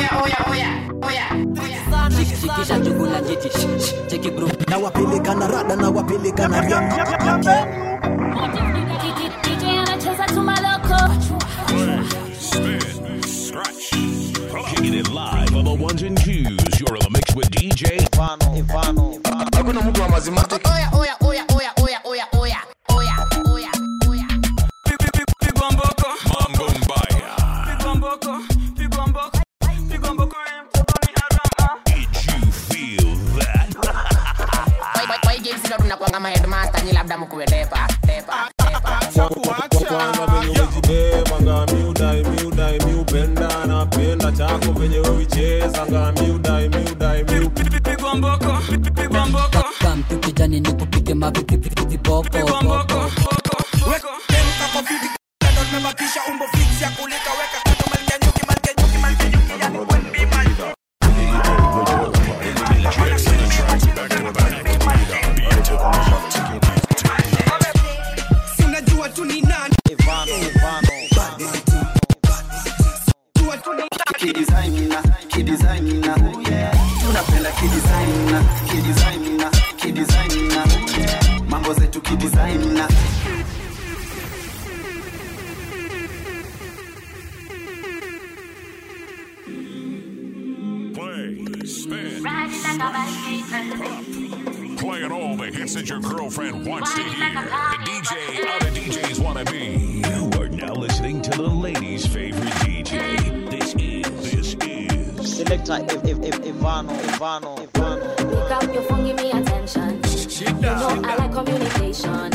shikisha chukula jiti sh- sh- cheki bro na wapeleka na rada na wapeleka na DJ anacheza tu maloko Kicking it live on the ones and twos. You're in the mix with DJ Ivano. Ivano. hakuna mtu wa mazimatic oya oya oya oya oya oya oya oya oya oya Pigwa mboko. Mambo mbaya. Pigwa mboko. Pigwa mboko. Pigwa mboko. Did you feel that? nakwanga maheadmaster nyi labda mkuwe depa depa depa kwanza venye umejibebanga miudai miudai miupenda napenda chako venye wewichezanga miudai miudai miu Pigwa mboko. Pigwa mboko. kam tu kijani ni kupige mavipoko tumebakisha umbo fix ya kulika weka kando malkia nyuki malkia nyuki malkia nyuki yani wembi malkia sinajua tu ni nani Jua tu ni kidesigner, kidesigner, tunapenda kidesigner, kidesigner, kidesigner, mambo zetu kidesigner. Play, spin, playing all the hits that your girlfriend wants to hear. The DJ other DJs want to be. You are now listening to the ladies' favorite DJ. This is, this is. Selector Ivano, Ivano, Ivano. Pick up your phone, give me attention. You know I like communication.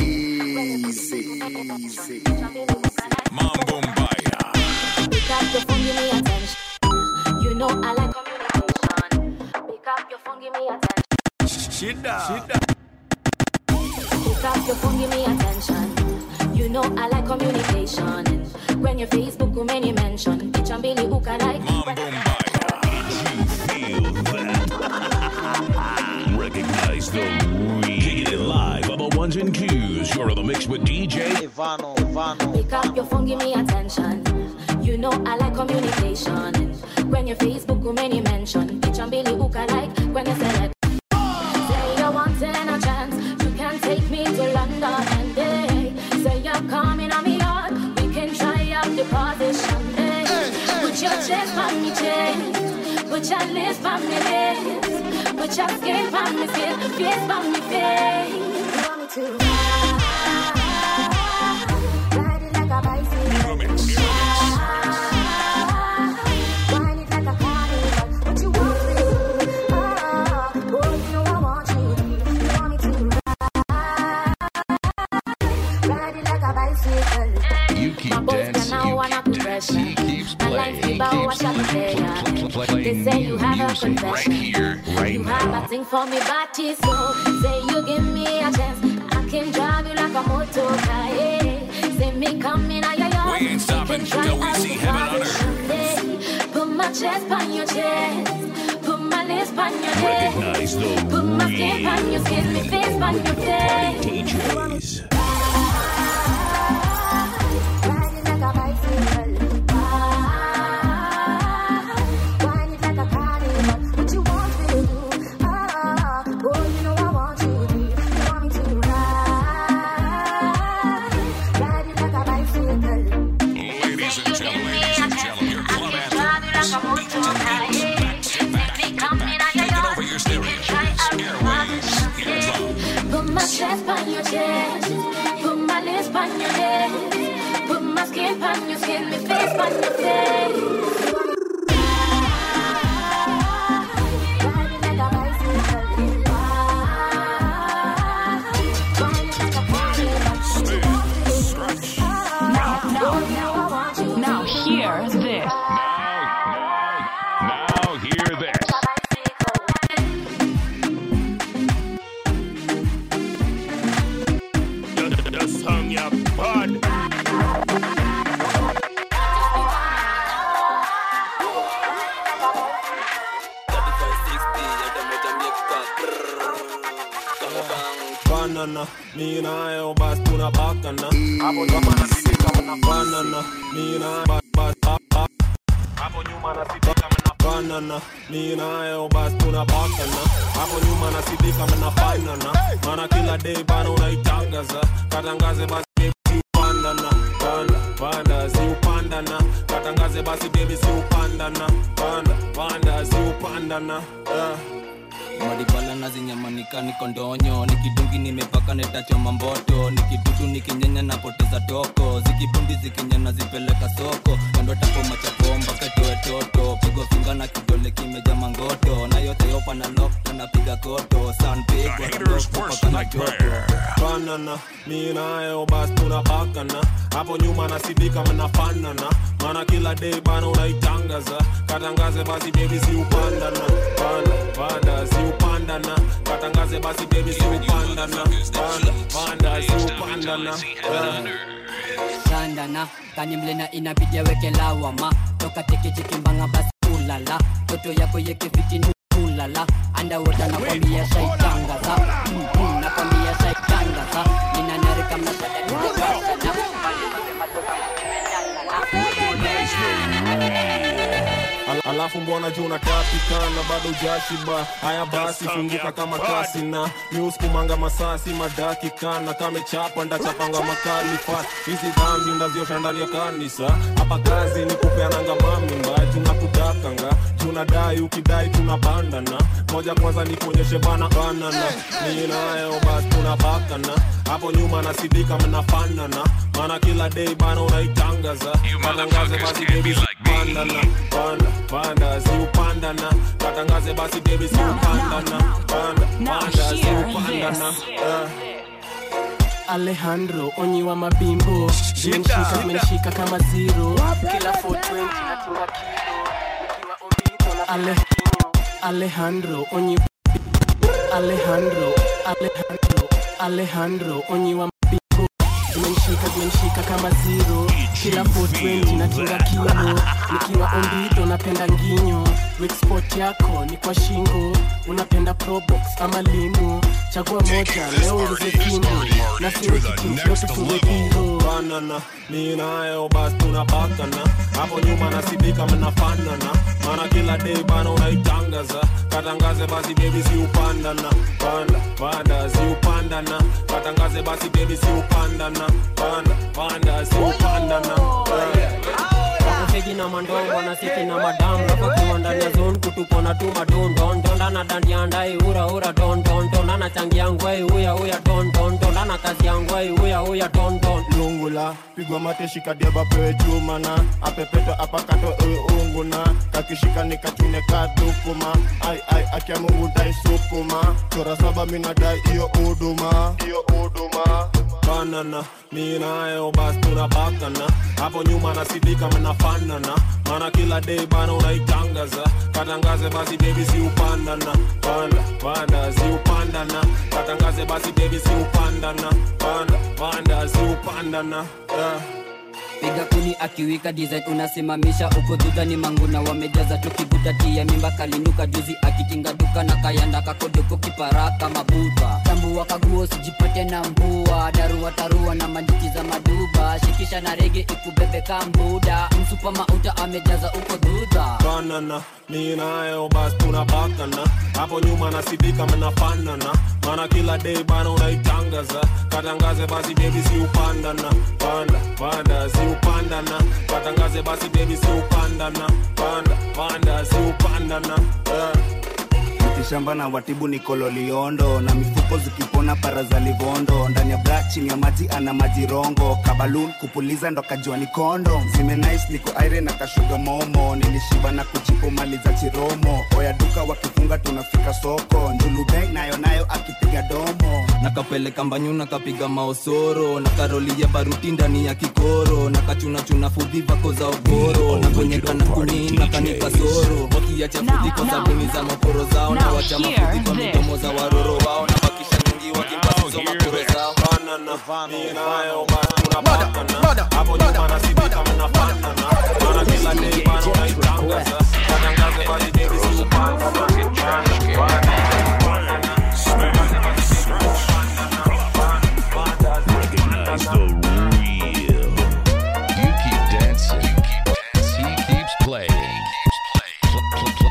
Mambo mbaya. Pick up your phone, give me attention. You know I like communication. Pick up your phone, give me attention. shida shida Pick up your phone, give me attention. You know I like communication. When your Facebook umeni mention, picha mbili uka like. Mambo mbaya. Did you feel that? Recognize the real. Kicking it live on the ones and twos. You're in the mix with DJ Ivano, Ivano. Pick up your phone, give me attention. You know I like communication. When your Facebook umeni mention, picha mbili uka like. When you select, say you want a chance, you can take me to London and day. Say you're coming on me yard, we can try out the position. Day. Put your chest on me chest, put your lips on me lips, put your skin on me skin, face on me face. You want me to ride, ride it like a bicycle. Ride it like a carnival. What you want me to do? Ah, boy, you know I want you to. You want me to ride, ride it like a bicycle. You keep dancing, now wanna pressure. He keeps My life playing, about keeps what shall I say, yeah. playing They say you have a music right confession. here, right You have now. a thing for me, body so say you give me a chance. I can drive you like a motor car. Yeah. Say me coming out your yard. We ain't stopping can try till we out see the heaven on position, yeah. Put my chest on your chest. Put my lips on your head. Recognize the Put my skin on your real skin, me face on your face. DJs. Ride it like a bicycle. Ah, ride it like a carnival. What you want me to do? Ah, boy, you know I want you to. You want me to ride, ride it like a bicycle. Ladies and gentlemen, ladies and gentlemen, your club anthems. Step back, step back, taking over your stereos, airways, eardrums. Put my chest on your chest. Put my lips on your lips. Put my skin on your skin, my face on your face. Ride it like a bicycle. Ah, ride it like a carnival. Now, Now, Now hear this. now, hear this. the song ya bad banana mi nayo bas tunabakana hapo nyuma nasipika mnafanana mi nayo bas bas bas, bas. hapo nyuma nasipika mnafanana banana mi nayo basi tunapakana hapo nyuma nasidika mnafanana maana kila day bana unaitangaza katangaze basi baby si upandana panda panda si upandana katangaze basi baby si upandana panda panda si upandana yeah. madibala na zinyamanika niko ndonyo nikidungi nimepaka netachoma mboto nikidudu nikinyenya napoteza toko zikibundi zikinyana zipeleka soko kando takoma chapomba katoe toto pigo finga na kidole kimeja mangoto na yote yopa na lokta napiga koto sanpigwa Haters worst nightmare. banana mi nayo basi tunapakana hapo nyuma nasidika mnafanana maana kila day bana unaitangaza katangaze basi baby si upandana panda panda si upandana katangaze basi baby si upandana panda panda si upandana yeah. sandana kanimlena inabidi aweke lawama toka tekechekimbanga basi ulala toto yako yekefitini ulala andawota nakwambia shaitangaza Mhm, nakwambia shaitangaza ninanarika mnasadaniaasana Al alafu mbona juu unatakikana bado ujashiba haya basi funguka kama kasi na miuskumanga masasi madakikana kamechapa ndachapanga makali fast hizi dhambi ndaziosha ndani ya kanisa hapa kazi ni kupeananga mamimba tunakudakanga tunadai ukidai tunapandana moja kwanza ni kuonyeshe bana banana ni nayo basi tunapakana hapo nyuma nasidika mnafanana maana kila day bana unaitangaza katangaze basi baby pandana panda panda si upandana katangaze basi baby si upandana panda panda si upandana yeah. Alejandro onyi wa mabimbo zimenishika zimenishika kama zero kila 420 natunga kilo nikiwa ombito na Ale, Alejandro onyi Alejandro Alejandro Alejandro onyi wa mabimbo zimenishika zimenishika kama zero kila 420 natunga kilo nikiwa ombito napenda nginyo weak spot yako ni kwa shingo unapenda probox ama limu chagua moja leo ongeze kindu na siwe kitimsio tufunge kilo banana mi nayo basi tunapakana hapo nyuma nasidika mnafanana maana kila day bana unaitangaza katangaze basi baby si upandana panda panda si upandana katangaze basi baby si upandana panda panda si upandana yeah. wakufegi na mandongo na siki na madamu napakiwa ndani ya zone kutupona tu madondon dondana dandia ndai ura ura don don dondana changi yangwai uya uya don don dondana kazi yangwai uya uya don don lungula pigwa mate shikadiaba pewe chumana apepeto apakato ewe unguna kakishika nikachune kadukuma ai ai akia mungu dai sukuma chora saba minadai iyo uduma iyo uduma banana mi nayo basi tunapakana hapo nyuma nasidika mnafanana maana kila day bana unaitangaza katangaze basi baby si upandana panda panda si upandana katangaze basi baby si upandana panda panda si upandana yeah. piga kuni akiwika design unasimamisha uko dhudha ni manguna wamejaza tukivutatia mimba kalinuka juzi akitinga duka na kayanda kakodoko kiparaka mabuta tambua kaguo sijipate na mbua darua tarua na manjiki za maduba shikisha na rege ikubebe kambuda msupa mauta amejaza uko dhudha banana mi nayo basi tunapakana hapo nyuma nasidika mnafanana maana kila day bana unaitangaza katangaze basi baby si upandana panda panda si upandana katangaze basi baby si upandana panda panda si upandana yeah. mitishamba na watibu ni kololiondo na mifuko zikipona para za livondo ndani ya bra chini ya maji ana majirongo kabalun kupuliza ndo kajua ni kondo zimenais niko aire na kashuga momo nilishiba na kuchipo mali za chiromo oya duka wakifunga tunafika soko njulubeng nayo nayo akipiga domo nakapeleka mbanyu nakapiga maosoro na karoli ya baruti ndani ya kikoro na kachunachuna fudhi vako za ogoro na kwenye kana kuni na kanika soro wakiacha fudhi kwa sabuni za maporo zao na wacha mafudhi kwa midomo za waroro wao na bakisha nyingi wakimpasizo maporo zao banana mi nayo basi tunapakana hapo nyuma nasidika mnafanana maana kila day bana unaitangaza katangaze basi baby si upandana panda Recognize the real. You keep dancing. He keeps playing. Pl- pl-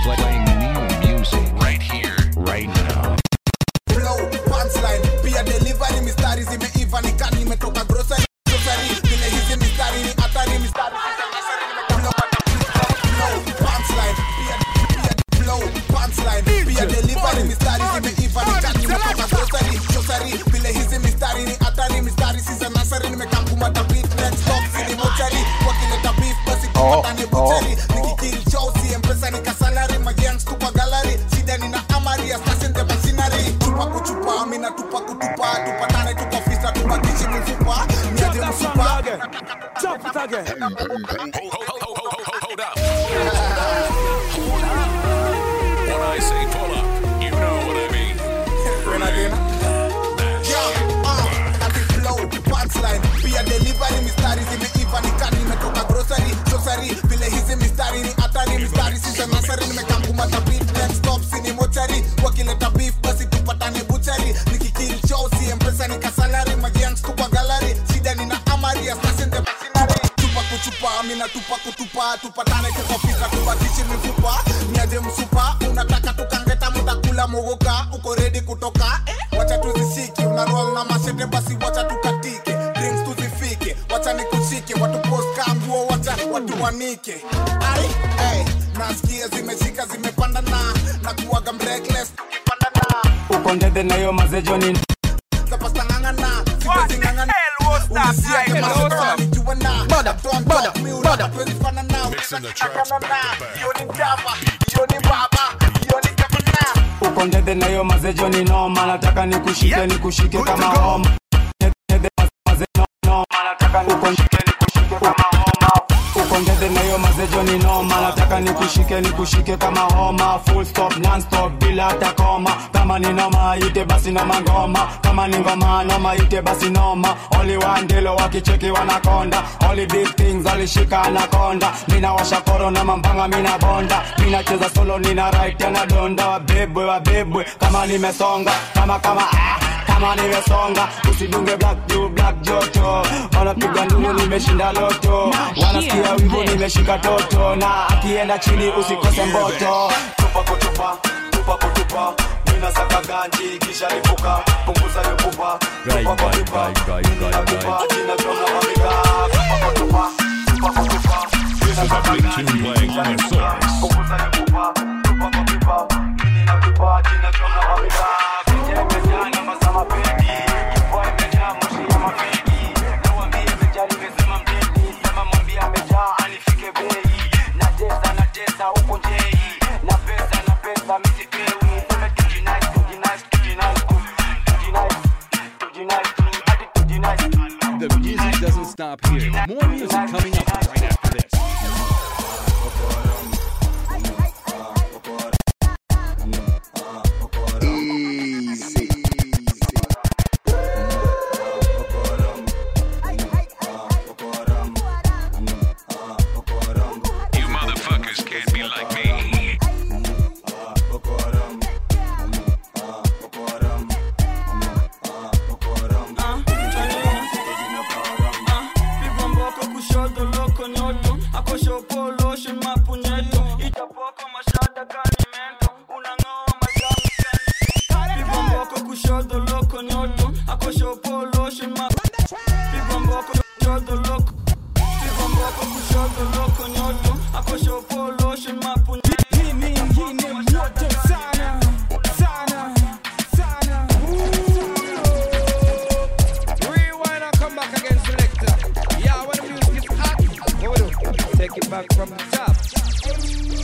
mistari si za nasari nimekamkumata beat next stop sini mochari wakileta beef basi tupatane buchari nikikill show si mpesa nikasalari magians tupa gallery shida nina amari asasende masinari tupa kuchupa mina tupa kutupa tupatane kikofika tubatishi mifupa niaje msupa unataka tukangeta mutakula mogoka uko redi kutoka eh? wacha tuzishiki una roll na mashete basi wacha tukatike drinks tuzifike wacha nikushike watu post kanguo wacha watu wanike ai hey, nasikia zimeshika zimepanda na na kuwaga breakless tukipanda na uko ndede na hiyo mazejoni zapastangangana zimezingangana ulisiake masota nijua na Bada, bada, bada. tuwezifana na unatakana na hiyo ni mtapa hiyo ni baba hiyo ni gavana uko ndede na hiyo mazejoni noma nataka nikushike nikushike kama homa Ndede maze no- noma nataka nikushike nikushike kama homa uko ndede na hiyo mazejoni noma nataka nikushike nikushike kama homa full stop non stop bila hata koma kama ni noma ite basi noma ngoma kama ni ngoma noma ite basi noma only one dilo wakicheki wanakonda only big things alishika anakonda mina washa koro na mambanga mina bonda mina cheza solo nina right tena donda wabebwe wabebwe kama nimesonga kama kama ah kama nimesonga usidunge black juu black joto wanapiga nduru nimeshinda loto wanasikia wivu nimeshika toto na akienda chini usikose mboto tupa kutupa tupa kutupa mina saka ganji kisha lipuka punguza yo pupa tupa kutupa mina tupa jina jona mamika tupa kutupa tupa kutupa This is a big tune playing on the source. punguza yo pupa tupa kutupa mina tupa jina jona mamika Kenye imejaa namba za mapenzi Kifua imejaa moshi ya mafegi Nawambia imejaa nimesema mteti Sema mwambie amejaa anifike bei Natesa natesa huko njei Na pesa na pesa misipewi Seme tujinais tujinais tujinais Tujinais tujinais Hadi tujinais The music doesn't stop here. More music coming up right after this. You motherfuckers can't be like me. pigwa mboko kushoto loko nyoto akoshopoloshe mapunyeto itapoko mashada kani mento unang'oa majani kani pigwa mboko kushoto loko nyoto akoshopoloshe ma pigwa mboko kushoto loko pigwa mboko kushoto loko nyoto akoshopoloshe mapunyeto hii nyingine moto sana sana sana Rewind and come back again, selector. Yeah, when the music is hot, what we do? Take it back from the top.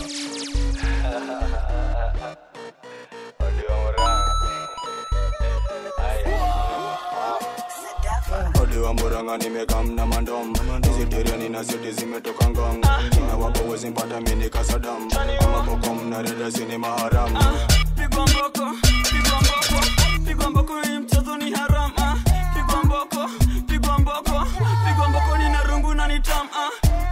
Odiwa mburanga nimekamna mandom Isiteriani na siti zimetoka ngong Na wapo wezi mpata mini kasadam Kama bokom na reda sini maharam pigwa mboko pigwa mboko pigwa mboko hii mchezo ni haram ah. pigwa mboko pigwa mboko pigwa mboko ni na rungu na ni tam ah.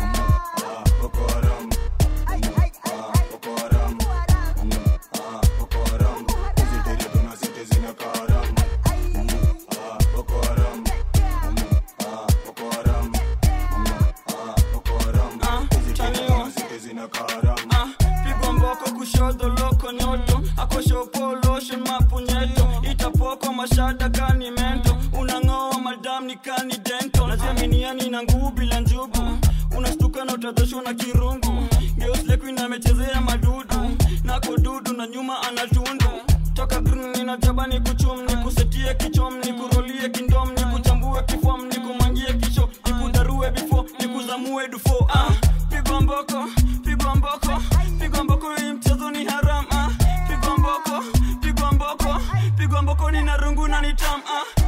Ah, pigwa mboko kushoto loko nyoto akoshopoloshe mapunyeto itapoko mashada kani mento unang'oa madam ni kani dento naziaminiani na nguvu bila njugu unastuka na utadhoshwa na kirungu geuslekuina amechezea madudu nako dudu na nyuma anatundu toka grn ninajaba ni kuchum ni kusetie kichom ni kurolie kindom ni kuchambue kifom ni kumangie kisho ni kudarue bifo ni kuzamue dufo ah, pigwa mboko pigwa mboko pigwa mboko hii mchezo ni haram ah, pigwa mboko pigwa mboko pigwa mboko ni na rungu na ni tam ah.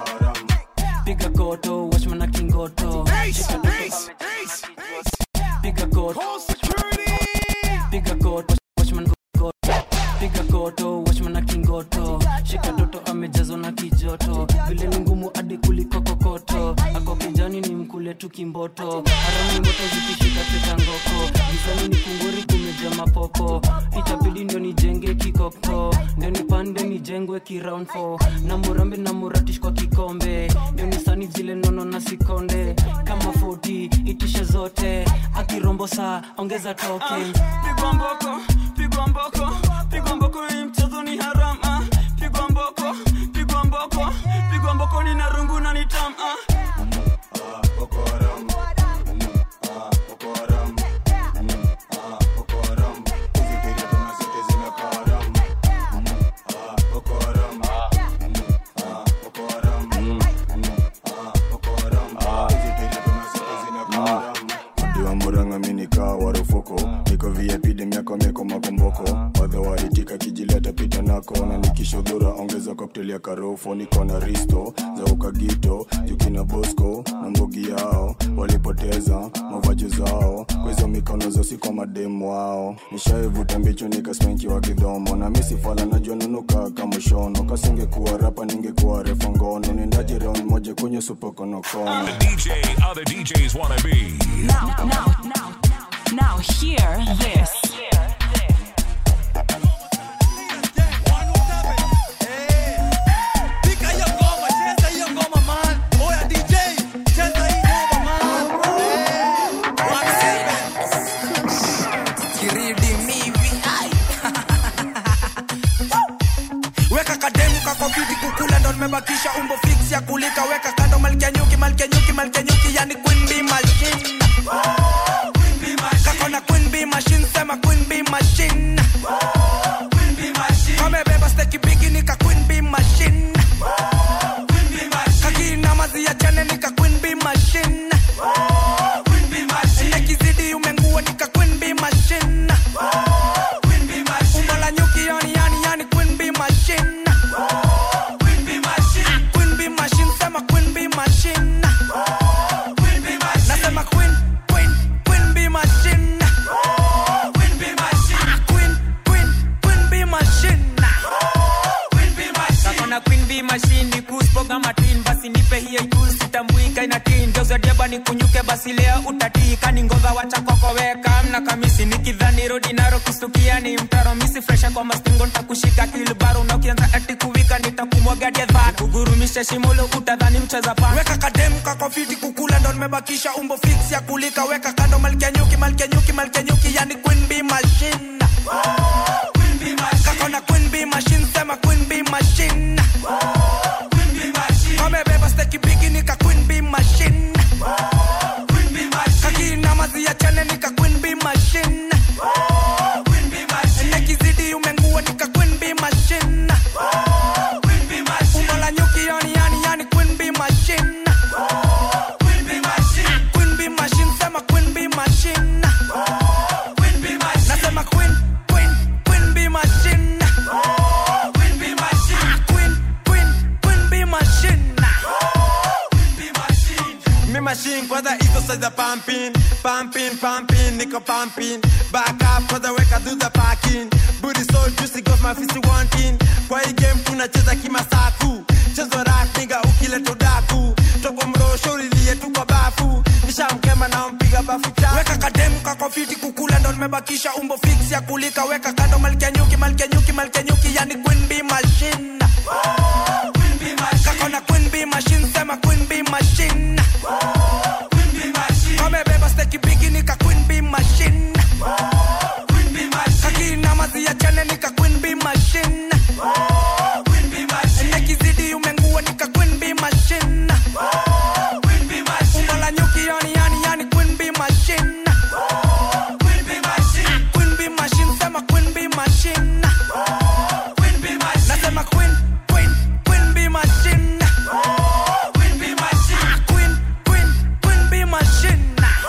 piga koto washmana kingoto kot piga kot watchman kot piga koto watchman akingoto shika toto amejazwa na kijoto vile ni ngumu hadi kuliko kokoto ako kijani ni mkule tu kimboto harami moto zikishika teta ngoko gizani ni kunguri kumeja mapopo itabidi ndio nijenge kikoko ndio nipande nijengwe kiround 4 na murambe na muratish kwa kikombe ndio nisani zile nono na sikonde kama 40 itishe zote akirombo saa ongeza token pigwa mboko pigwa mboko pigwa mboko hii mchezo ni harama pigwa mboko pigwa mboko pigwa mboko ni narungu na nitam ah. diwa muranga minika warufuko niko vip demiako mieko makomboko wadha waitika kijileta pita nako na nikishodhura ongeza koktel ya karofo niko na risto za ukagito jukina bosco na mbogi yao walipoteza mavajo zao kwa hizo mikono zosi kwa mademu wao nishaivuta mbicho nikaspenki wa kidhomo na misifala najua nunuka kamushono kasingekuwa rapa ningekuwa refa ngono nendaje round moja kwenye supokonokono The DJ other DJs wanna be. Now, now, now, now, hear this. Pika hiyo ngoma, cheza hiyo ngoma man. Oya DJ, cheza hii ngoma man. Eh, one seven. Kiridi mivi, ai. weka kademu kako fiti kukula ndo nimebakisha umbo fix ya kulika weka kando malkia nyuki malkia nyuki malkia nyuki yani queen bee machine kako na queen bee machine sema queen bee machine kamebeba steki bigi nika queen bee machine kakina mazi ya jane nika queen bee machine nekizidi umengua nika queen bee machine umbo la nyuki yani yani yani queen bee machine Queen bee machine sema queen bee machine nasema queen queen queen bee machine queen queen queen bee machine kakona queen b machine kuspoga matin basi nipe hiyo juu sitambuika ina tin geuza diaba ni kunyuke basi leo utatika ni ngova wacha kokoweka mna kamisi nikidhani rodi naro kustukia ni mtaro misi fresha kwa mastingo ntakushika kilbaro na ukianza ati kuwika nitakumwaga gedha kugurumisha shimolo utadhani mcheza pa weka kademu kako fiti kukula ndo nimebakisha umbo fix ya kulika weka kando malkia nyuki malkia nyuki malkia nyuki yani queen bee machine kako na queen bee machine sema queen bee machine kamebeba steki bigi nika queen bee machine kakina mazi ya chane nika queen bee machine nekizidi umengua nika queen bee machine umbo la nyuki yani yani yani queen bee machine queen bee machine sema queen bee machine nasema queen queen queen bee machine queen queen queen bee machine Me machine kwanza hizo size za pumping pumping pumping niko pumping back up kwanza weka do the parking booty so juicy got my fist wanting kwa hii game tunacheza kimasaku chezo rat nigga ukileta udaku toko mrosho ulilie tu kwa bafu nishamkema na mpiga bafu chafu weka kademu kako fiti kukula ndo nimebakisha umbo fix ya kulika weka kando malkia nyuki malkia nyuki malkia nyuki yani queen bee machine kako na queen bee machine sema queen bee machine kamebeba steki bigi nika queen bee machine kakina mazi ya chane nika queen bee machine nekizidi umengua nika queen bee machine umbo la nyuki yani yani yani queen bee machine queen bee machine sema queen bee machine nasema queen queen queen bee machine queen queen queen bee machine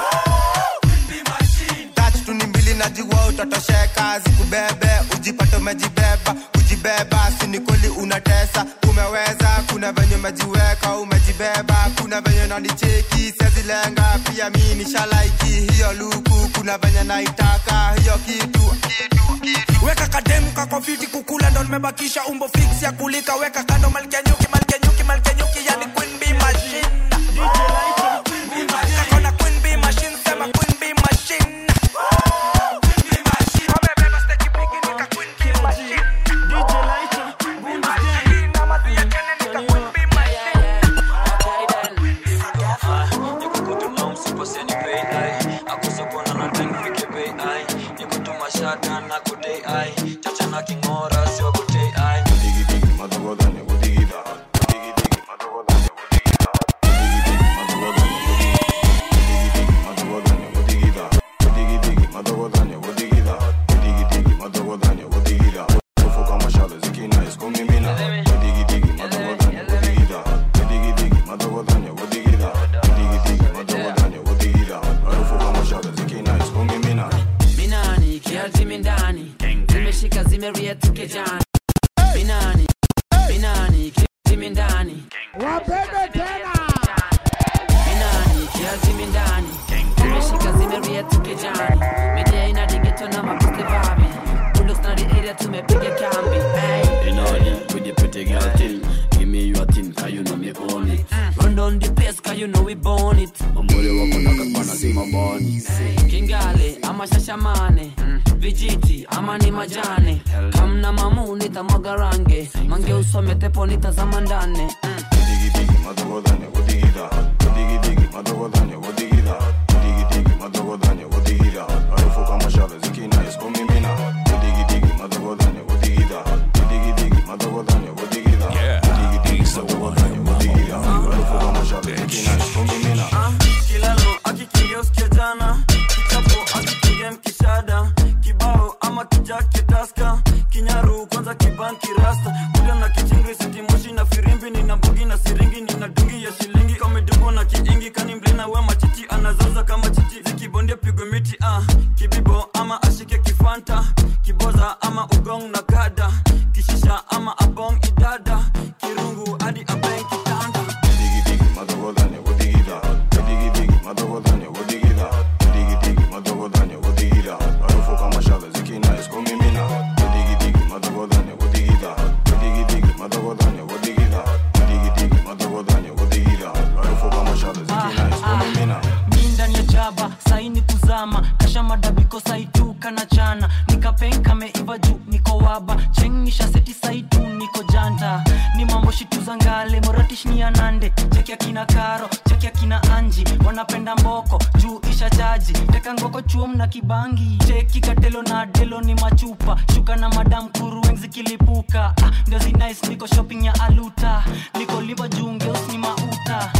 tatu tu ni mbili najua utatosheka zikubebe ujipate umejibeba kujibeba sini kweli unatesa umeweza kuna venye umejiweka umejibeba kuna venye nanicheki sezilenga pia mi nishalaiki hiyo luku kuna na venye naitaka hiyo kitu weka kademu kako fiti kukula ndo nimebakisha umbo fix ya kulika weka kando malkia nyuki malkia nyuki malkia nyuki yani queen bee machine kakona queen bee machine sema queen bee machine Wamebeba steki bigi nika queen bee machine Na mazi ya kene nika queen bee machine minani kiazimi ndani zimeshika zimerietuke jani minani minani kiazimi ndani wabebe tena minani kiazimi ndani zimeshika zimerietuke jani media ina digeto na mapiste vavi Bulldogs na the area tumepiga kambi hey. In order with the pretty girl thing. Give me your thing, cause you know me own it. Run down the pace cause you know we born it Ambole wako na kakwana sima boni. kingale ama shashamane vijiti ama ni majane kamna mamu nitamwaga range mange usome tepo nitazama ndane kilalo akikingia usikia jana kichapo akikingia mkishada kibao ama kijake taska kinyaru kwanza kibanki rasta kuda na kichingri sitimoshi na firimbi nina mbugi na siringi nina dungi ya shilingi kamedugo na kiingi kani mlina we machichi anazaza kama chichi zikibondia pigwe miti ah. kibibo ama ashike kifanta kiboza ama ugong na kada kishisha ama abong idada kirungu hadi abeng kitanda mi ndani ya jaba saini kuzama kasha madabiko saituka na chana nikapenka meiva juu niko waba chengisha seti saitu niko janta ni mambo shitu za ngale moratish ni anande cheki akina karo cheki akina anji wanapenda mboko juu isha chaji teka ngoko chuom na kibangi cheki katelo na delo ni machupa shuka na madam kurueng zikilipuka ah, ndio zinais niko shopping ya aluta niko liva juu ngeus ni mauta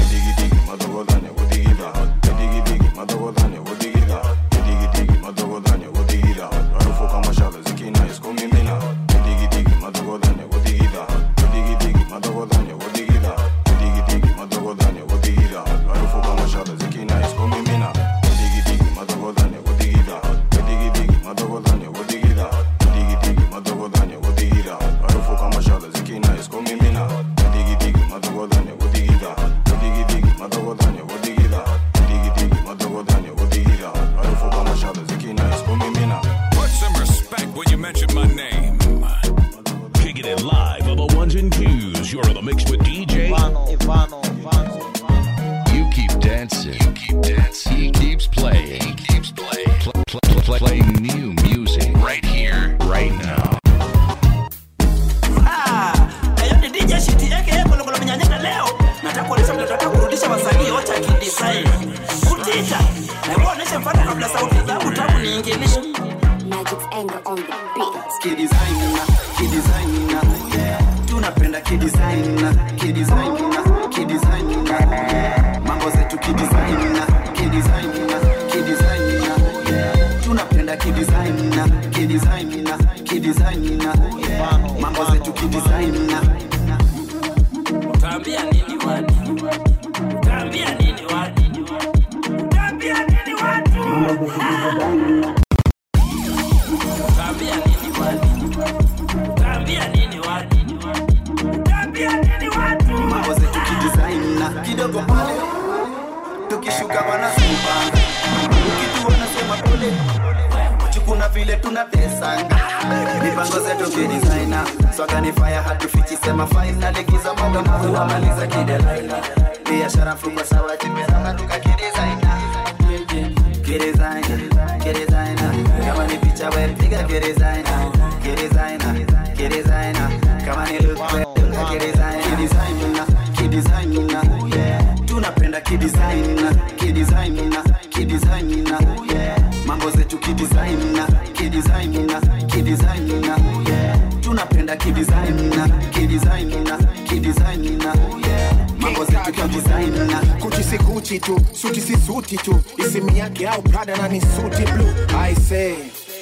Put some respect when you mention my name. Kicking it live on the ones and twos. You're in the mix with DJ. You keep dancing. You keep dancing. He keeps playing. He keeps playing. Pl- pl- pl- pl- playing new music right here, right now. Ayo ni DJ shiti yake yeye kolokolo mnyanyaka leo. Nataka kuonesha vile tunataka kurudisha wasanii wote akidesign. Utita. Na wewe onesha mfano kabla sauti zangu tabu niingilishe. Magic's anger on the beat. kidesigner kidesigner yeah. tunapenda kidesigner kidesigner kidesigner yeah. mambo zetu kidesigner kidesigner kidesigner yeah. tunapenda kidesigner kidesigner kidesigner yeah. mambo zetu kidesigner Utaambia nini watu? Utaambia nini watu? Utaambia nini watu? Utaambia nini watu? Utaambia nini watu? Utaambia nini watu? mambo zetu kidesigner kidogo pale tukishuka wanasema ukitu wanasema pole kuna vile tunatesanga mipango zetu kidesigner swaga ni fire hatufichi sema finally giza moto tunamaliza kidelaina biashara mfuko sawa jimezama duka kidesigner kidesigner kidesigner kama ni picha we piga kidesigner kidesigner kidesigner kama ni look we dunga kidesigner kidesigner kidesigner yeah tunapenda kidesigner kidesigner kidesigner yeah mambo zetu kidesigner kidesigner kidesigner yeah tunapenda kidesigner kidesigner kidesigner yeah mambo zetu kidesigner kuchi si kuchi tu suti si suti tu isimi yake au prada na ni suti blue i say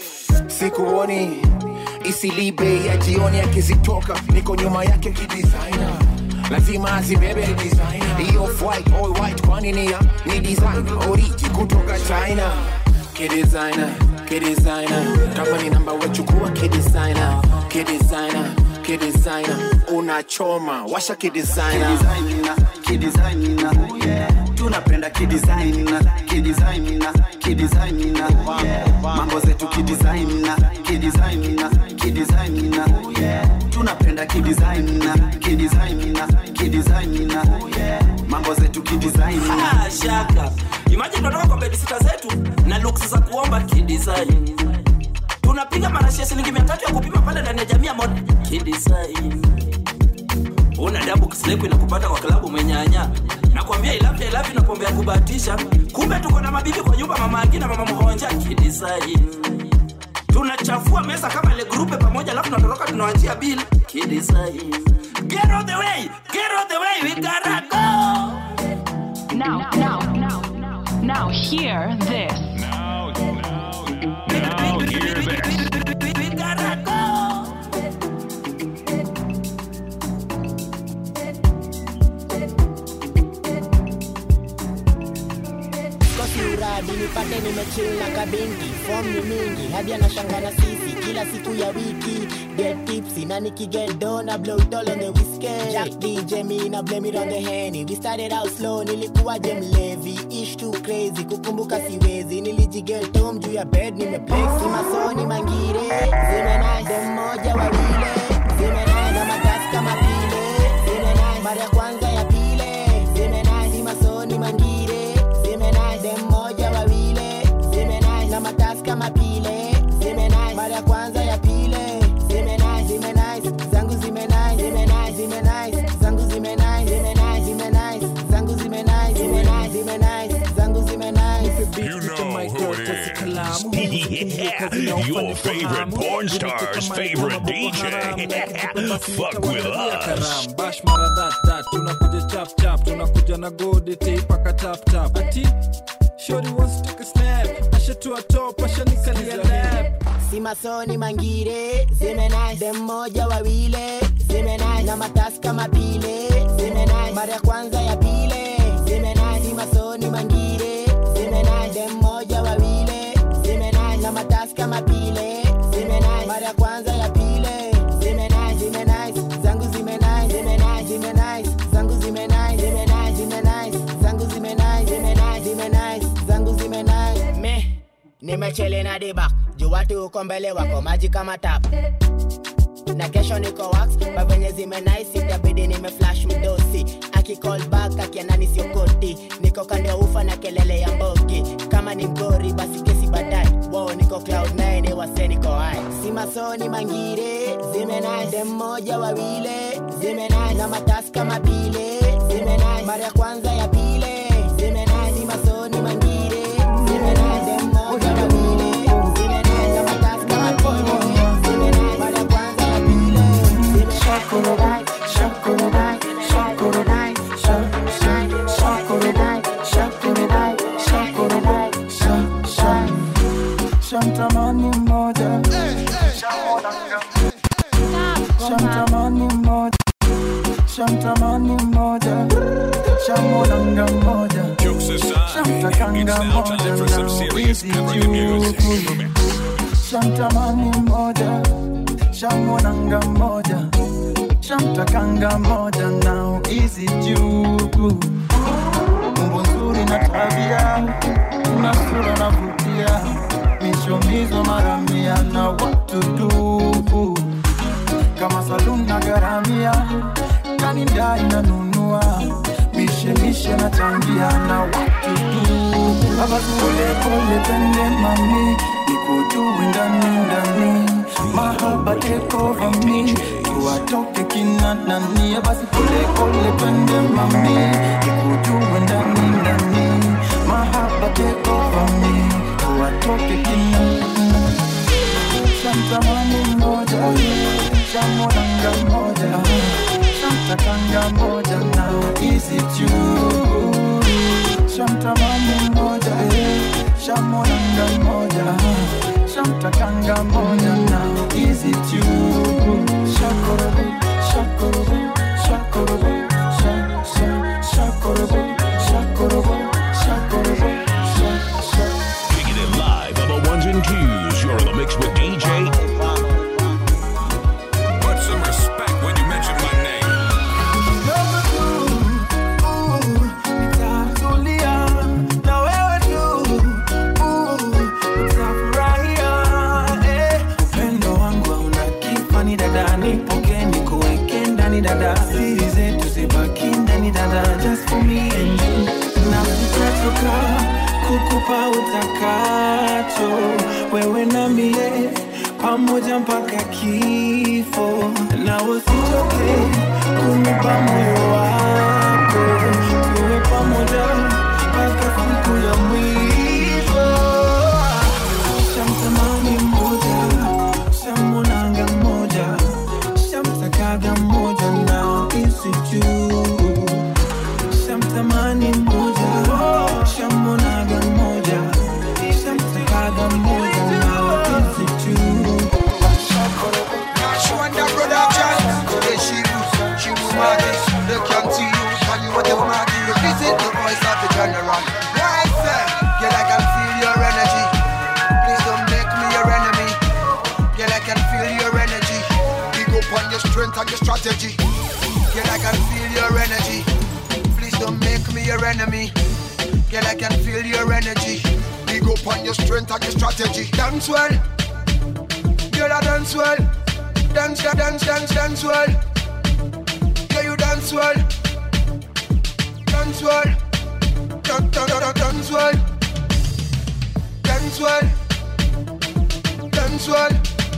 sikuoni isilibe ya jioni akizitoka niko nyuma yake kidesigner lazima azibebe hiyo white all white kwani ni ya ni design oriji kutoka china kidesigner kidesigner kama ni namba wechukua kidesigner kidesigner kidesigner unachoma washa kidesigner kidesigner yeah tunapenda kidesigner kidesigner kidesigner yeah mambo zetu kidesigner kidesigner kidesigner yeah tunapenda kidesigner kidesigner kidesigner yeah mambo zetu kidesigner Ah, shaka imagine tunatoka kwa bedisita zetu na looks za kuomba kidesign tunapiga marashi ya shilingi mia tatu ya kupima pale ndani ya jamii ya mod kidesign una dabu kisileku inakupata kwa klabu mwenyanya nakwambia ilafya ilafya na pombe ya kubahatisha kumbe tuko na mabibi kwa nyumba mama Agi na mama mhonja kidesign tunachafua mesa kama ile grupe pamoja alafu tunatoroka tunawachia bill kidesign get out the way get out the way we gotta go Now, now, now, now, hear this. Now hear this. we gotta go kosi uradi nipate nimechill na kabingi fom ni mingi hadi anashanga na sisi kila siku ya wiki get tipsy na nikigedo na blow it all on the whiskey Jack DJ me na blame it on the henny we started out slow nilikuwa je mlevi ish too crazy kukumbuka siwezi nilijigetom juu ya bed nimeplay simasoni mangire zimenai dem moja wawile zimenai na matasi kama pile zimenai mara ya kwanza ya pile zimenai simasoni mangire zimenai dem moja wawile zimenai na matasi kama pile zimenai mara ya kwanza ya pile zimenai zimenai zangu zimenai zimenai zimenai zangu zimenai zimenai zimenai zangu zimenai zimenai zimenai zangu zimenai You know who it is. Yeah, your favorite porn star's favorite DJ. Fuck with us. bash mara that that tunakuja chap chap tunakuja na godi teipaka tap tap ati shori wants to take a snap ashatua top ashanikalia lap simasoni mangire zimenai dem moja wawile zimenai na matasi kama pile zimenai mara ya kwanza ya pile zimenai simasoni mangire zimenai dem moja wawile zimenai na matasi kama pile zimenai mara ya kwanza ya pile zimenai zimenai zangu zimenai zimenai zimenai zangu zimenai zimenai zimenai zangu zimenai zimenai zimenai zangu zimenai me nimechele na dibak juu watu uko mbele wako maji kama tap na kesho niko wax bavenye zimenaisi itabidi nimeflash mdosi akicall back akianani siokoti niko kando ya ufa na kelele ya mboki kama ni mgori basi kesi baadaye wo niko cloud 9 wase niko hai simasoni mangire zimenai dem moja wawile zimenai na matasi kama pile zimenai mara ya kwanza ya pile zimenai simasoni mangire zimenai dem moja wawile zimenai na matasi kama pile zimenai mara ya kwanza ya pile zimenai shakurodai shakurodai shakurodai shakurodai shakurodai shakurodai shakurodai Shantamani moja Shantamani moja Shantamani moja Shamonanga moja Jokes aside, it's Shamtakanga now time for some moja serious African music. Shantamani moja Shamonanga moja Shamtakanga moja Now easy jugu Umbo nzuri na tabia Una sura na vutia nishomizwa mara mia na watu tu kama saluni na garamia kanindai nanunua mishemishe na changia na watu tu baba polepole pende mami nikujue ndani ndani mahaba take over me tuwatoke kina nani basi polepole pende mami nikujue ndani ndani mahaba take over me tuwatoke kina shamtamani mmoja shamwonanga mmoja shamtakanga mmoja na isi juu shamtamani mmoja shamwonanga mmoja shamtakanga mmoja na isi juu shakorobo shakorobo shakorobo sha- sha- shakorobo shakorobo shakorobo sha- sha- Kicking it live on the ones and twos. You're in the mix with DJ. Put some respect when you mention my name. Nitatulia na wewe tu, uh, utafurahia, eh. Upendo wangu hauna kifani dada, nipokee nikuweke ndani dada, siri zetu zibaki ndani dada, just for me and you. Na sitachoka kukupa utakacho, wewe na mie pamoja mpaka kifo, na usichoke kunipa moyo wako, tuwe pamoja mpaka siku ya mwisho. Shamtamani mmoja, shamonanga mmoja, shamtakaga mmoja na isi juu. Shamtamani mmoja, shamonaga mmoja, shamtakaga mmoja na isi juu. Shwanda brother John, today she was, she was mad. They can't see you, tell you what they wanna do. This is the voice of the general. Right, sir. Girl, I can feel your energy. Please don't make me your enemy. Girl, I can feel your energy. Big up on your strength and your strategy. Girl, I can feel your energy. Please don't make me your enemy. Girl, I can feel your energy. Big up on your strength and your strategy. Dance well. Girl, I dance well. Dance, da- dance, dance, dance well. Yeah, you dance well. Dance well. Dance, dance, dance, dance well. Dance well. Dance well.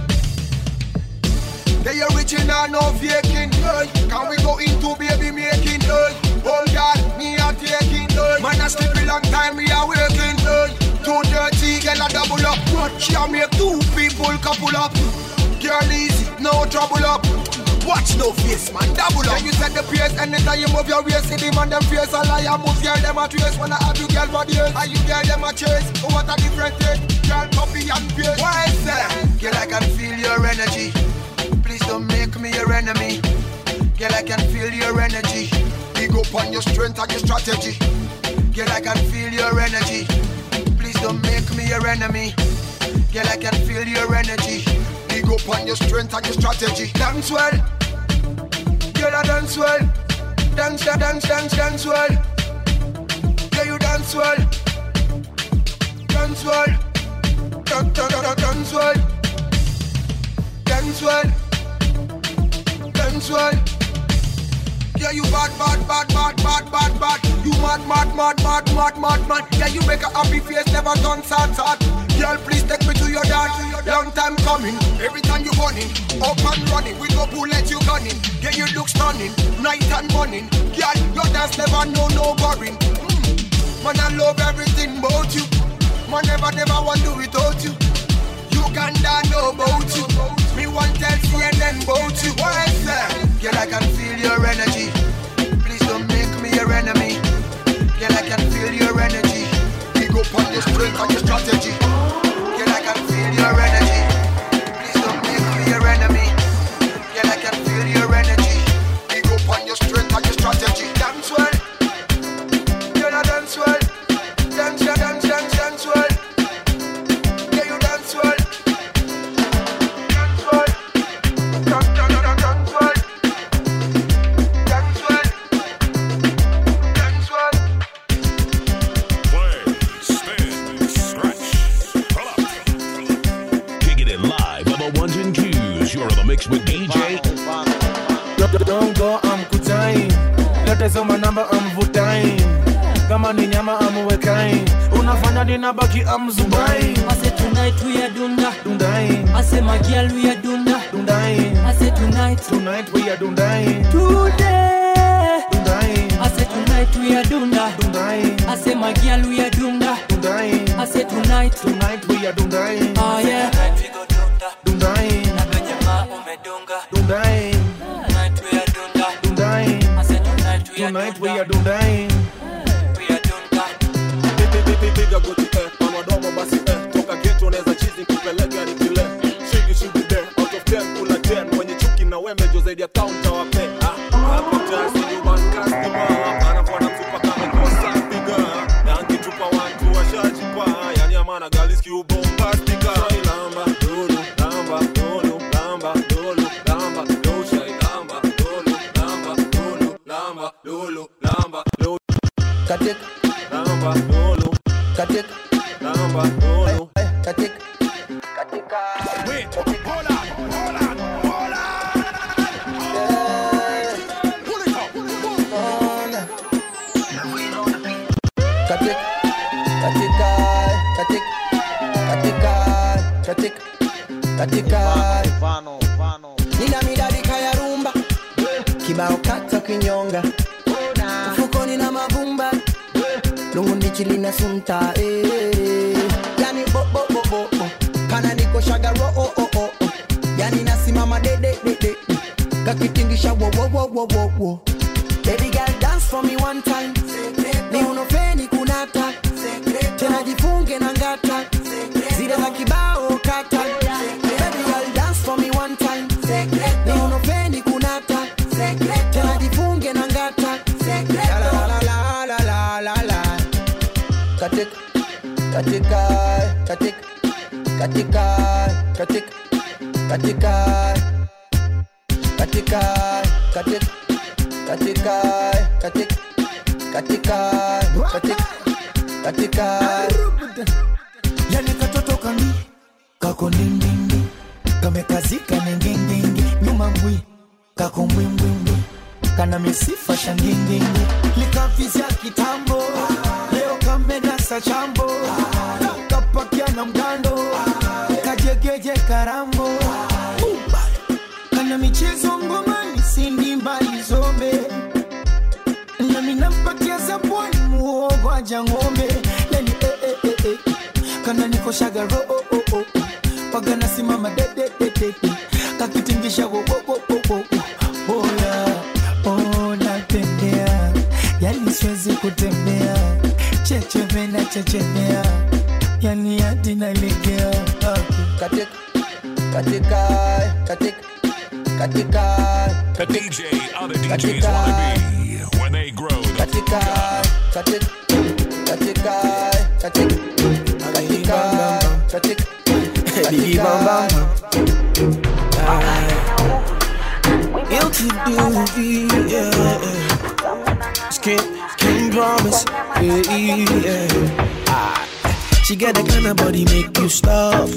Yeah, you original, no faking. Hey. Can we go into baby making? Hey. Oh God, me a taking. Hey. Man, I sleep a long time, me a waking. Hey. Too dirty, girl, a double up. Watch ya make two people couple up. Girl, easy, no trouble up. Watch no face, man, double up. Then you set the pace, anytime you move your waist, see the man them face a liar. Move girl, them a trace. Wanna have you girl for days, and you girl them a chase. Oh, what a different thing. Girl, copy and paste. Why is that? Girl, I can feel your energy. Please don't make me your enemy. Girl, I can feel your energy. Big up on your strength and your strategy. Girl, I can feel your energy. Please don't make me your enemy. Girl, I can feel your energy. Big up on your strength and your strategy. Dance well. Girl, I dance well. Dance, da- dance, dance, dance well. Yeah, you dance well. Dance well. Dance, dance, dance, dance well. Dance well. Dance well. Yeah, you bad, bad, bad, bad, bad, bad, bad. You mad, mad, mad, mad, mad, mad, mad. Yeah, you make a happy face, never done sad, sad. Girl, please take me to your dad. Long time coming, every time you running, up and running. We go bullet you gunning. Yeah, you look stunning, night and morning. Girl, your dance never know no boring. Mm. Man, I love everything about you. Man, never, never want do without you. Uganda know about you. Me want tell CNN about you. Why is that? Girl, I can feel your energy. Please don't make me your enemy. Girl, I can feel your energy. Big up on your strength and your strategy. Girl, I can feel your energy. Please don't make me your enemy. Girl, I can feel your energy. Big up on your strength and your strategy. Dance well. Girl, I dance well. Dance, yeah, dance, dance, dance well. Yeah, you dance well. Dance well. Dance, dance, dance, dance well. Dance well. Dance well. Play, spin, stretch, ones and twos. You're in the mix with DJ. Don't go amkutai lete soma namba amvutai kama ni nyama amuwekai unafanya ninabaki amzubai Ase tonight we are dunda dundai Ase magial we are dunda dundai Ase tonight tonight we are dundai Today dundai Ase tonight we are dunda dundai Ase magial we are dunda dundai Ase tonight tonight we are dundai Oh yeah dundai Na venye ma umedunga dundai Tonight we are dunda dundai Ase tonight we are tonight we are dundai We are dunda piga goti eh, panadomo basi eh, toka geto unaweza chizi kupeleka ni kile shigi shigi de out of 10 kula 10 mwenye chuki na wemejo zaidi ya kaunta wape ah, hapo jasi ni one customer anakuwa na mtupa kama kosa piga na angitupa watu washajipa yani amana galiski ubombastika lamba lulu lamba lulu lamba lulu lamba dosha lamba lulu lamba lulu lamba lulu lamba lulu katika lamba lulu katika lamba lulu katika katika katika katika katika katika katika nina midadika ya rumba kibao kata kinyonga mfukoni na mavumba lungu ndichi lina sunta eh. yani bo bo bo bo bo kana niko shagaro oh oh oh oh. yani nasimama de de de de kakitingisha wo wo wo wo wo wo baby girl dance for me one time ni unofeni kunata tena jifunge na ngata zile za kibao kata baby girl dance for me one time ni unofeni kunata tena jifunge na ngata la la la la la la la la katika katika katika katika katika katika katika katika katika katika katika katika katika yani katoto kami kako nindindi kamekazika nengendenge nyuma mbwi kako mbwimbwimbwi kana misifa shangingingi likavizya kitambo leo kamenasa chambo kapakia na mgando kajegeje karambo kana michezo ngomani sindi mbali zombe nami nampatia zabwani muogo aja ng'ombe yani eh, eh, eh, eh. kana nikoshaga ro oh, oh, oh. paga nasimama de, de, de, de, de. kakitingisha wo, wo, wo, wo, wo, wo. oya oh, natembea yani siwezi kutembea chechemena chechemea yani hadi nalegea katika katika katika katika The DJ other DJs wanna be when they grow. The katika katika katika katika katika katika Biggie Bam Bam. Guilty duty, yeah. Skin, can promise, yeah, yeah. Ah, She got the kind of body make you stop.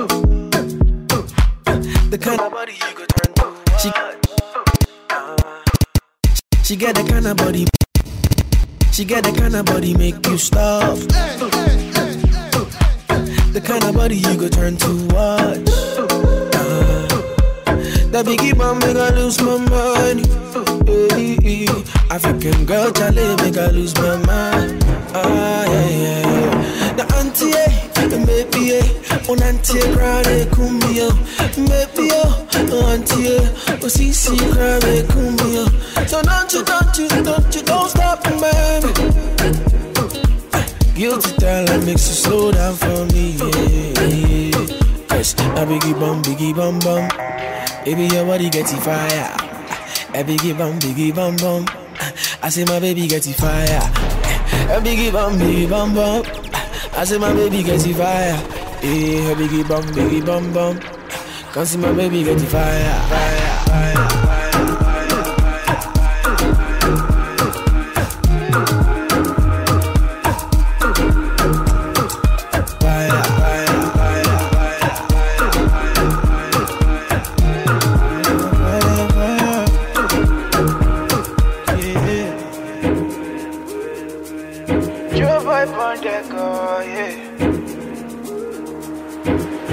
The kind of body you could turn to. She, she got the kind of body. She got the kind of body make you stop. The kind of body you could turn to watch. Uh, that biggie bomb make I lose my mind. Hey, hey. African girl, Charlie make I lose my mind. Ah, yeah, yeah, yeah. The auntie, eh, maybe, eh, on auntie, cry, cumbia. Maybe, oh, auntie, eh, oh, see, see, cry, cumbia. So don't you, don't you, don't you, don't stop, baby. Guilty talent makes you slow down for me, yeah, yeah. Cause I biggie bum, biggie bum bum. Baby, your body get it fire. A biggie bum, biggie bum bum. I say my baby get it fire. A biggie bum, biggie bum bum. I say my baby get it fire. Yeah, a biggie bum, biggie bum bum. Come see my baby get it fire, fire, fire. Fire, fire, fire, fire, fire.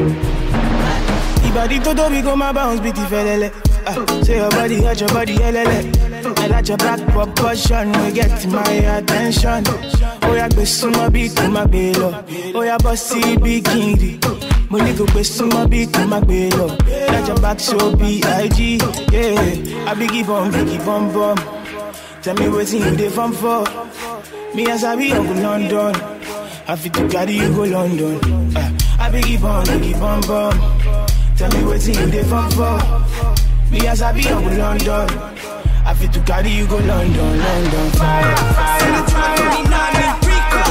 Ibadi todo we go my bounce beat felele. Uh, say your body, hot your body, helele. I like your back proportion, we get my attention. Oh yeah, go summa beat to my bello. Oh yeah, bossy bikini. Money go go summa beat to my bello. Like your back so B.I.G. Yeah, I be give on, give on, bum. Tell me what's in you dey fun for. Me as I be Uncle London. I fit to carry you go London. Uh, I be give on, give on, bum. Tell me what's in you dey fun for. Me as I be Uncle London. I fit to carry you go London, London. Fire, fire, fire.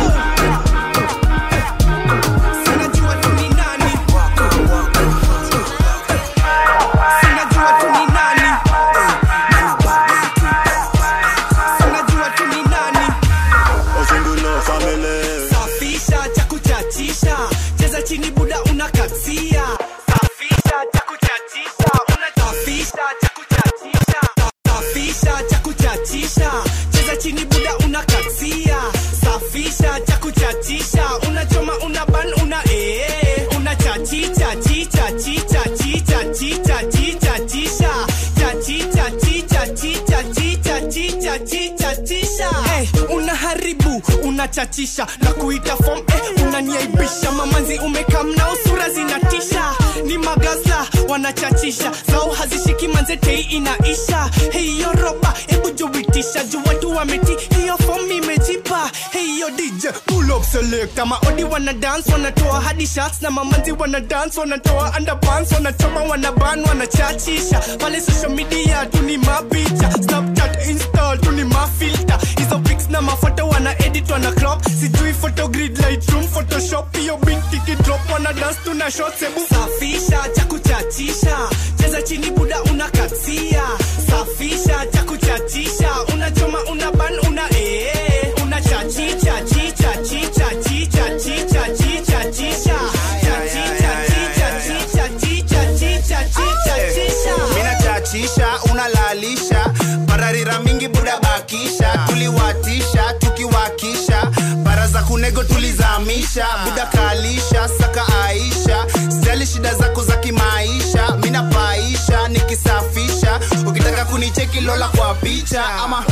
Osungulo family safisha cha kuchachisha cheza chini buda unakatia safisha cha kuchachisha unasafisha cha kuchachisha safisha cha kuchachisha cheza chini buda unakatia safisha cha kuchachisha unachoma una ban una ee unachachicha chicha chicha chicha chicha chicha chisha chachicha chicha chicha chicha chicha chicha chisha hey, unaharibu unachachisha na kuita fom eh, unaniaibisha mamanzi umekam nao sura zinatisha ni magaza wanachachisha zao hazishiki manzetei inaisha hiyo roba hebu juitisha juu watu wameti hiyo fom imejipa hiyo dj pull up selector maodi wana dance wanatoa hadi shots na mamanzi wana dance wanatoa underpants wanachoma wanaban wanachachisha pale social media tuni mapicha snapchat install tuni mafilter hizo pics na mafoto wana edit wana crop sijui photogrid lightroom photoshop hiyo binti kidrop wana dance tuna shot sebu safisha cha kuchachisha cheza chini buda unakatia safisha cha kuchachisha unachoma una ban una ee unachachicha chicha chicha chicha chicha chicha chisha chachicha chicha chicha chicha chicha chicha chisha mina chachisha unalalisha pararira mingi buda bakisha tuliwatisha tukiwakisha bara za kunego tulizamisha buda kalisha saka aisha sijali shida zako za kimaisha mina paisha nikisafisha ukitaka kunicheki lola kwa picha ama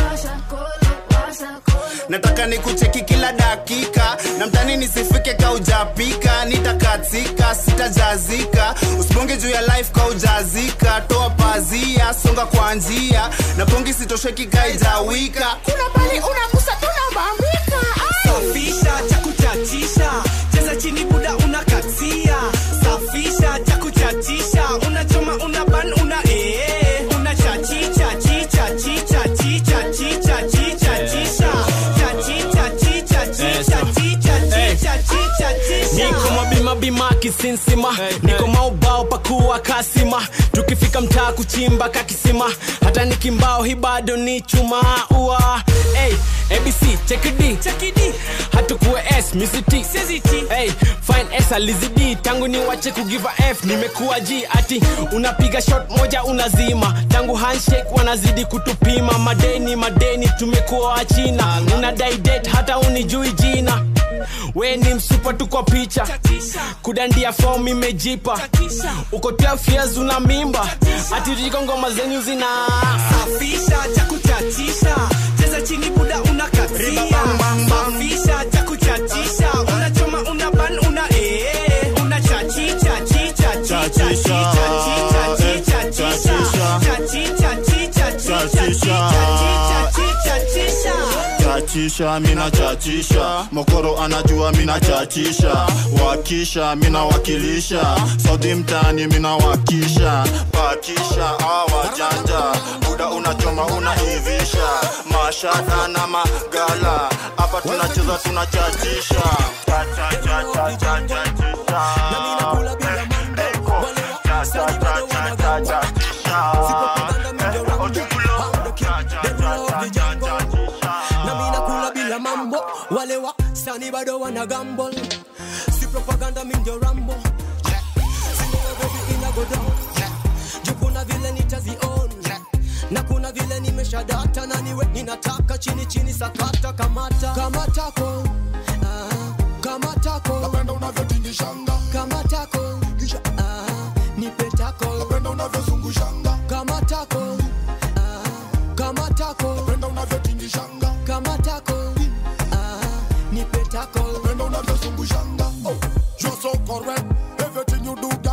nataka nikucheki kila dakika na mtani nisifike kaujapika nitakatika sitajazika usibonge juu ya life kaujazika toa pazia songa kwa njia na bongi sitosheki kaijawika kuna pali unakusa tunabambika safisha cha kuchachisha cheza chini buda unakatia safisha cha kuchachisha unachoma una ban una ee unachachicha chicha chicha chicha chicha chicha chisha chachicha chicha chicha chicha chicha chicha chisha niko mabimabima kisinsima niko maubao pakuwa kasima tukifika mtaa kuchimba kakisima hata nikimbao hi bado ni chuma ua hey, abc chekidi hatukuwe s misiti hey, fine s alizidi tangu ni wache kugiva f nimekuwa g ati unapiga shot moja unazima tangu handshake wanazidi kutupima madeni madeni tumekuwa wachina unadai date hata unijui jina we ni msupa tu kwa picha kudandia fom imejipa uko 12 years una mimba atiriko ngoma zenyu zina safisha cha kuchachisha cheza chini buda unakatia safisha cha kuchachisha unachoma una ban una ee unachachicha chicha chicha chicha chicha chicha chicha chachicha chicha chicha chicha chicha chicha chicha chachisha mina chachisha mokoro anajua mina chachisha wakisha mina wakilisha saudi mtani mina wakisha pakisha awajanja buda unachoma unaivisha mashada na magala hapa tunacheza tunachachisha Cha, cha, cha, cha, cha, chachisha. Eko. Cha, cha, cha, cha, cha, chachisha. Ojukulo. Cha, cha, cha, cha, cha, cha, na mi nakula bila mambo wale wa sani bado wana gamble si propaganda mi ndio rambo Sinema baby ina go down juu kuna vile nitazion na kuna vile nimesha data na niwe ninataka chini chini sakata kamata kamatako ah, kamatako napenda unavyotingishanga kamatako kisha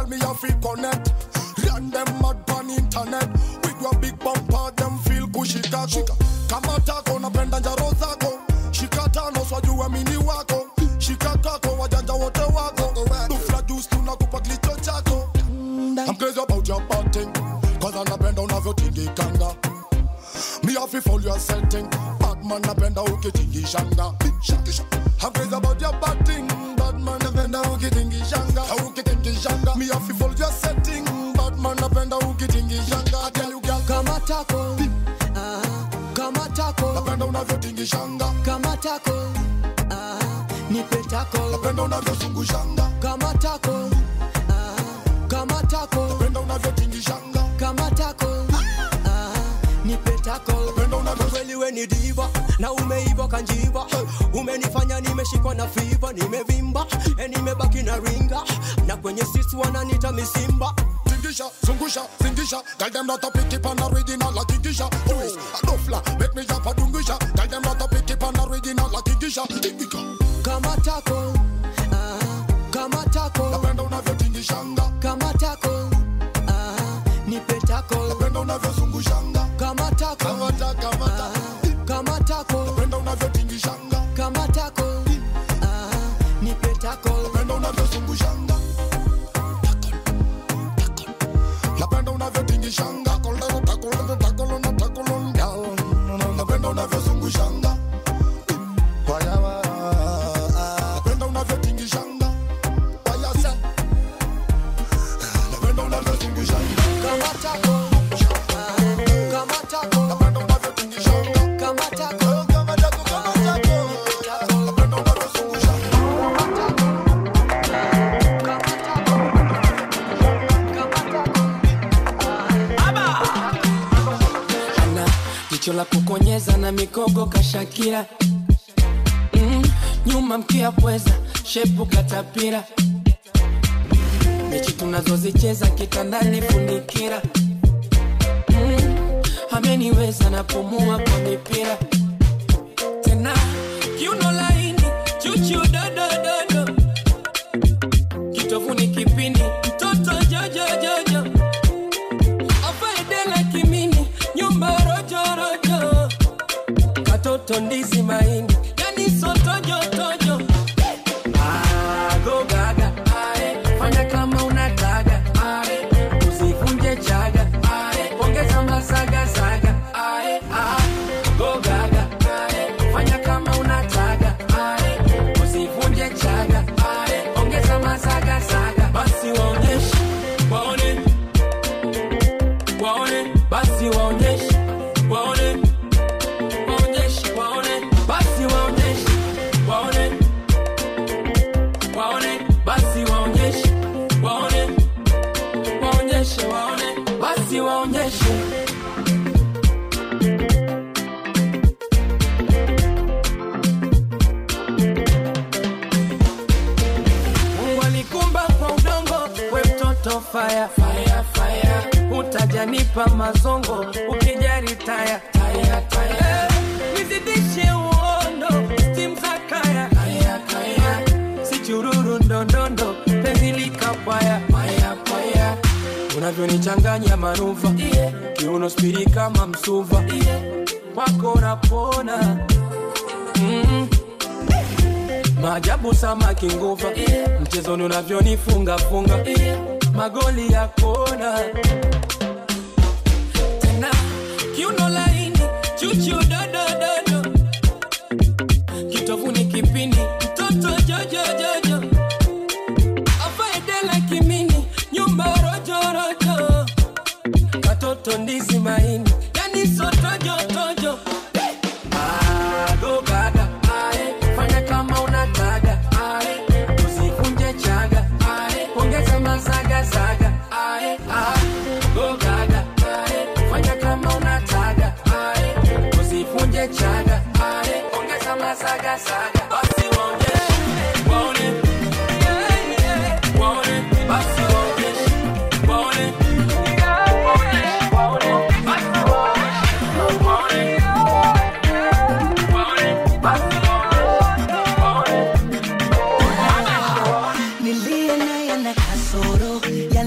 Girl, me a fi connect. Run them mad on internet. With your big bumper, them feel cushy kako. Kama tako napenda njaro zako. Shika tano swajua mini wako. Shika kako wajanja wote wako. Dufla juice tunakupa kilicho chako. I'm crazy about your bad thing. Cause anapenda unavyotingikanga. Me have to follow your setting. Bad man napenda ukitingishanga. Shakisha. I'm crazy about your bad thing. Bad man napenda ukitingishanga. Ukitingishanga. Me have to follow your setting. Bad man napenda ukitingishanga. I tell you girl. kama tako ah, kama tako Napenda unavyotingishanga. kama tako ah, nipe tako Napenda unavyozungushanga. kama tako ah, kama tako Napenda unavyotingishanga. kama tako ah, nipe tako kweli we ni diva na umeiva kanjiva umenifanya nimeshikwa na fiva nimevimba e nimebaki na ringa na kwenye sisi wananita misimba Tingisha, zungusha, zingisha Girl them not a pick it on original like Tingisha Twist, a dofla, make me jump a dungisha Girl them not a pick it on original like Tingisha Tingisha kama tako ah, kama tako Napenda unavyotingishanga kama tako ah, nipe tako Napenda unavyozungushanga kama tako Kama ta, kama ta kama tako Napenda unavyotingishanga kama tako ah, nipe tako Napenda unavyozungushanga Napenda unavyotingishanga Takolero, takolero, takolero, takolero, girl. Napenda unavyozungushanga Waya, waya. Napenda unavyotingishanga Waya, sa. Napenda unavyozungushanga kama tako ah, kama tako Napenda unavyotingishanga kama tako Kama tako, kama tako. Napenda unavyozungushanga ana jicho la kukonyeza na mikogo kashakira mm, nyuma mkia pweza shepu katapira mechi tunazozicheza kitandani funikira mm, ameniweza napumua kwa mipira tena kiuno laini chuchu dodododo kitovuni kipindi mtoto jojojojo afaedela kimini nyumba rojorojo katoto ndizi maini yani sotojotojo agogaga ae fanya kama unataka ae usivunje chaga ae ongeza masagasaga ae gogaga ae fanya kama unataka ae usivunje chaga ae ongeza masagasaga basi waonyeshe waone waone basi waonyeshe waone waonyeshe waone basi waonyeshe waone waone basi waonyeshe waone waonyeshe waone basi waonyeshe Mungu alikumba kwa udongo, we mtoto fire, fire, fire. Utajanipa mazongo ukijari taya, taya, taya. Eh, nizidishe uondo stim za kaya, kaya, kaya. Si chururu ndondondo penzi likapaya, paya, paya. Unavyonichanganya manuva yeah. Kiuno spiri kama msuva yeah. Wako napona mm. Maajabu samaki nguva yeah. Mchezoni unavyonifunga funga yeah. Magoli ya kona tena kiuno laini chuchu dodododo kitovuni kipindi mtoto jojojojo afaedela kimini nyumba rojorojo katoto ndizi maini yani sotojotojo agogaga ae fanya kama unataka ae usivunje chaga ae ongeza masagasaga ae gogaga ae fanya kama unataka ae usivunje chaga ae ongeza masagasaga basi waonyeshe waone Yeah, yeah. waone basi waonyeshe waone waonyeshe waone basi waonyeshe waone niliye naye na kasoro ya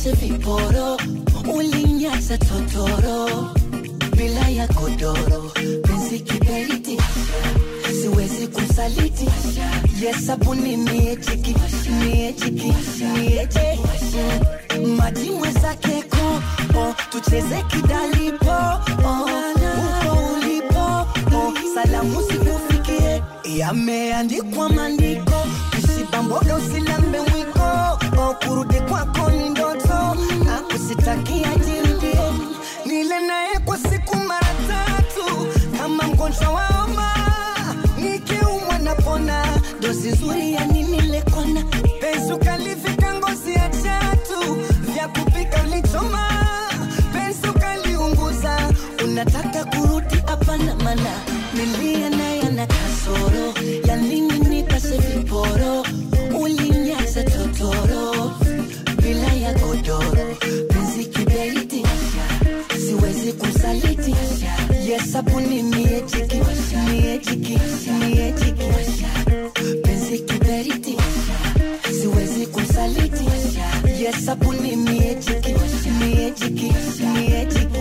nipashe viporo ulinyacha totoro bila ya godoro penzi kiberiti siwezi kusaliti yesabuni miechiki miechiki mieche maji mwezake ko tucheze kidalipo oh, uko ulipo oh, salamu zikufikie yameandikwa maandiko usibamboga usilambe mwiko oh, kurudi kwako ni ndoto na kusitakia jirudie nile naye kwa siku mara tatu kama mgonjwa wa homa nikiumwa napona dozi nzuri ya nini lekona penzi ukalivika ngozi ya chatu vya kupika ulichoma penzi ukaliunguza unataka kurudi hapana mana nilia naye na kasoro ya nini nipase viporo ulinyaza totoro bila ya godoro penzi kiberiti siwezi kumsaliti yesabuni miechiki miechiki miechiki penzi kiberiti siwezi kumsaliti yesabuni miechiki miechiki miechiki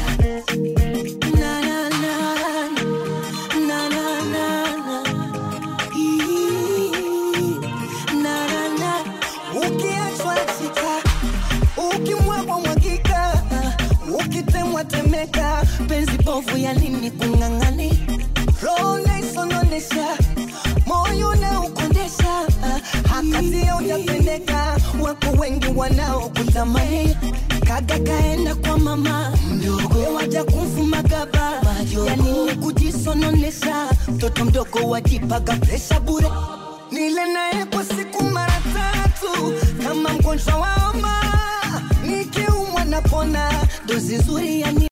na na na na na na na Ii, na na na ukiachwa chika ukimwagwa mwagika ukitemwa temeka penzi bovu ya nini kung'ang'ani roho naisononesha moyo na ukondesha hakatia utapendeka wako wengi wanaokutamani kaga kaenda kwa mama mdogo waja kumfuma gaba ya nini kujisononesha mtoto mdogo wajipaga presha bure nile naye kwa siku mara tatu kama mgonjwa wa homa nikiumwa napona dozi nzuri ya ni